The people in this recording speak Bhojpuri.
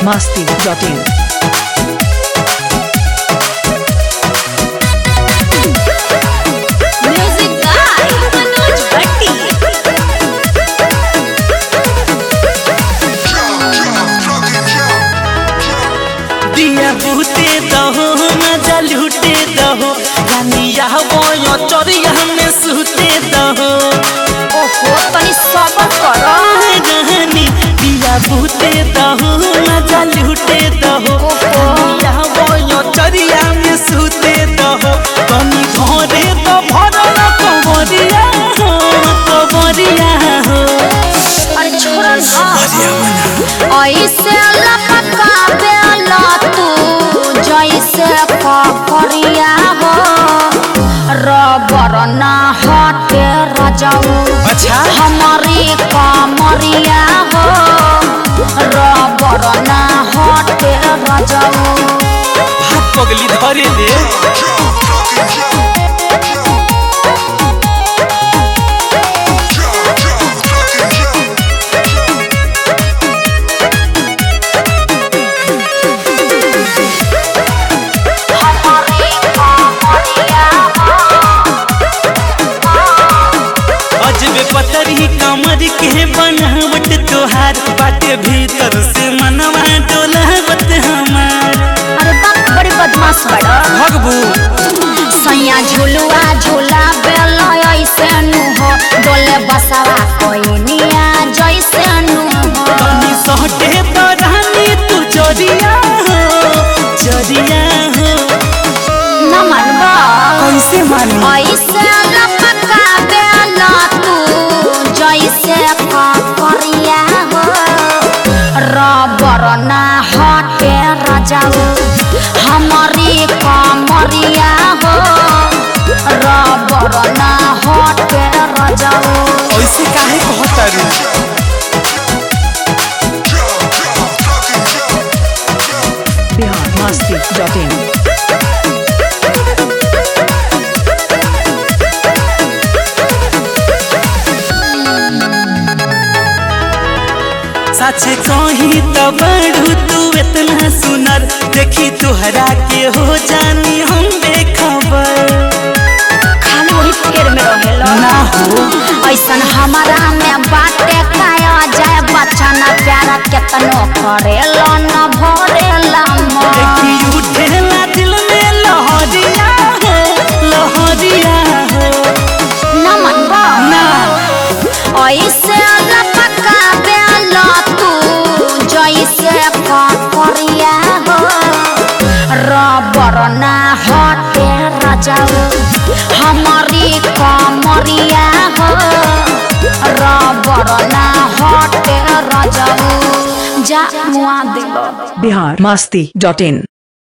masti.in. Music by Manoj Bhatti. दिया बूते दहो मजा लूटे दहो रानिया बोयो चोरिया में सूते दहो ओहो तनी सबर करो रहनी दिया बूते दहो मजा लूटे दहो रानिया बोयो चोरिया में सूते दहो तनी घरे तो भरल कबरिया हो कबरिया हो अरे छोड़ ना ऐसे लपका बेला तू जैसे ककरिया हो रबर ना हटे रजाऊ अच्छा हमारी कमरिया हो रबर ना हटे रजाऊ भाग पगली धरे ले हमारी कमरिया अजबे पतरी कमर के बनावट तोहार बाटे भीतर से मनवा डोलावत हमार अरे बाप बड़ी बदमाश बड़ा भगबू सैया झुलुआ झूला बेल ऐसे नु हो डोले बसवा कोई निया जैसे नु हो तनी सहटे तो रानी तू चोरिया हो चोरिया हो न मनबा कैसे मानी ऐसे लपका बेल तू जैसे ककरिया हो रबर ना हटे रजाऊ हमारी कमरिया हो रबर ना हटे रजाऊ ऐसे काहे कहतारू Bihar masti.in. सच कही तो बड़ू तू इतना सुनर देखी तुहरा के हो जानी हम बेखबर खाली वही फिक्र में रहेला ना हो ऐसन हमारा में बाटे खाया जाए बच्चा न प्यारा केतनो करेला न भरेला मन देखी उठेला दिल में लहरिया हो लहरिया हो न मनबा ना ऐसे लपका बेला तू जैसे ककरिया हो रबर ना हटे रजाऊ हमारी कमरिया हो रबर ना हटे रजाऊ जा मुआ दिलो Bihar masti.in.